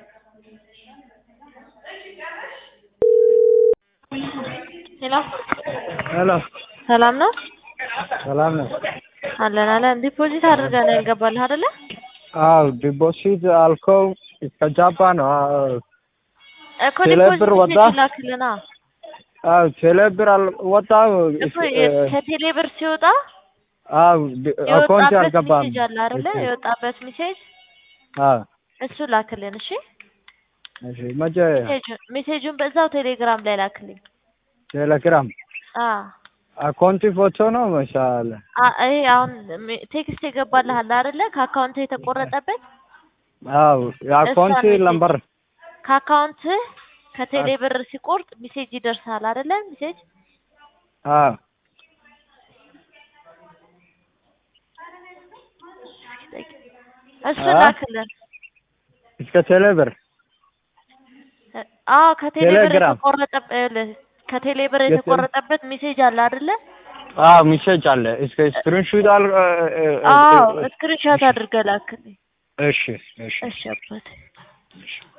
ሄሎ ሄሎ ሰላም ነው ሰላም ነው? አለን አለን። ዲፖዚት አድርገህ ነው ያልገባልህ አይደለ? አዎ ዲፖዚት አልከው እስከ ጃፓ ነው። አዎ እኮ ቴሌ ዲፖዚት ብር ወጣ? ሜሴጅ ላክልና አዎ ቴሌ ብር አልወጣም። እኮ ከቴሌ ብር ሲወጣ አዎ ዲ- አካውንት የወጣበት አልገባም። ሜሴጅ አለ አይደለ? የወጣበት ሜሴጅ አዎ እሱ ላክልን። እሺ እሺ መቼ ሜሴጁን ሜሴጁን በዛው ቴሌግራም ላይ ላክልኝ። ቴሌግራም አ አካውንት ፎቶ ነው መሻለ አ ይሄ አሁን ሜ- ቴክስት የገባልህ አለ አይደለ? ከአካውንት የተቆረጠበት አዎ የአካውንት እሷን ሜሴጅ ነምበር ከአካውንት ከቴሌ ብር ሲቆርጥ ሜሴጅ ይደርሳል አይደለ? ሜሴጅ አዎ እሱን አ? ላክልን። እስከ ቴሌ ብር አዎ ከቴሌ ብር ቴሌግራም። የተቆረጠበት ከቴሌ ብር የቴሌ- የተቆረጠበት ሜሴጅ አለ አይደለ? አዎ ሚሴጅ አለ። እስከ ስክሪንሹት አል አዎ ስክሪንሾት አድርገህ ላክልኝ። እሺ እሺ እሺ አባቴ እሺ